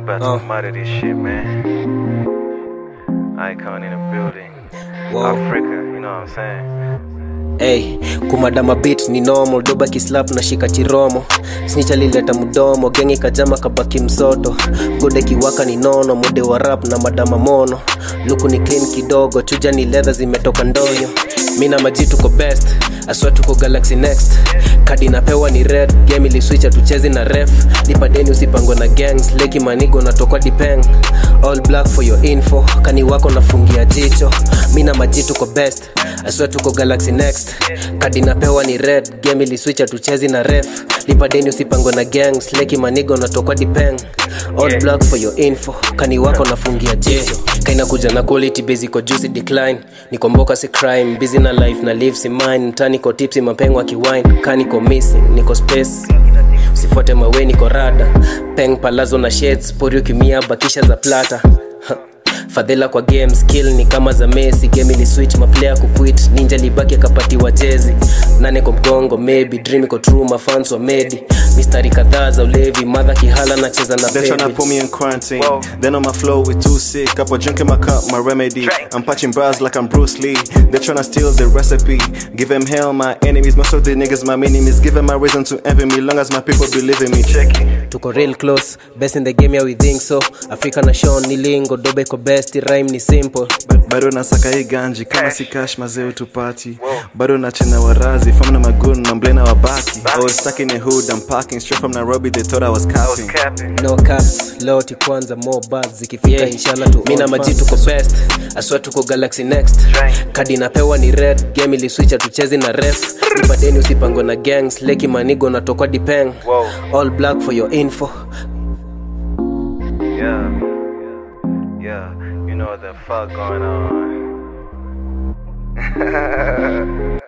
about Uh. to murder this shit, man. Icon in the building. Whoa. Africa, you know what I'm saying? Hey, kumadama beat ni normal doba kislap na shika chiromo snitch alileta mdomo gengi kajama kabaki msoto gode kiwaka ni nono mode wa rap na madama mono luku ni clean kidogo chuja ni leather zimetoka ndonyo mi na maji tuko best aswa tuko galaxy next kadi napewa ni red game iliswicha tuchezi na ref nipadeni usipangwe na gangs leki manigo natokwa dipeng all black for your info kani wako nafungia jicho mi na maji tuko best aswa tuko galaxy next kadi napewa ni red game iliswicha tuchezi na ref lipadeni usipangwe na gangs leki manigo natokwa dipeng all black for your info kani wako nafungia jicho kainakuja na quality basic juicy decline nikomboka si crime busy na life na live si mine mtaniko tipsi mapengo akiwine kaniko missing niko space usifuate mawe niko rada peng palazo na shades pori ukimia bakisha za plata Ha. fadhila kwa game skill ni kama za mesi game ili switch maplayer kuquit ninja libaki akapatiwa jezi nane kwa mgongo maybe dream iko true mafans wa medi mistari kadhaa za ulevi madha kihala nacheza na They're tryna baby. put me in quarantine. Whoa. Then on my flow with too sick. Up a drink in my cup, my remedy. Drink. I'm patching bras like I'm Bruce Lee. They're tryna steal the recipe. Give them hell, my enemies. Most of the niggas, my enemies. Give them my reason to envy me. Long as my people believe in me. Check it. tuko real close best in the game yeah we think so afrika na shon ni lingo dobe ko best rhyme ni simple bado nasaka hii ganji kama si cash mazee tupati bado nachena warazi fam na magun na mblena wabaki I was stuck in the hood I'm parking straight from Nairobi they thought I was I was capping capping. no caps loti kwanza more buzz zikifika Yeah. inshallah tu mi na maji tuko best aswa tuko galaxy next Drink. kadi napewa ni red game iliswicha tuchezi na ref nipadeni usipangwe na gangs leki manigo natokwa dipeng Whoa. all black for your info Yeah. Yeah. You know what the fuck going on.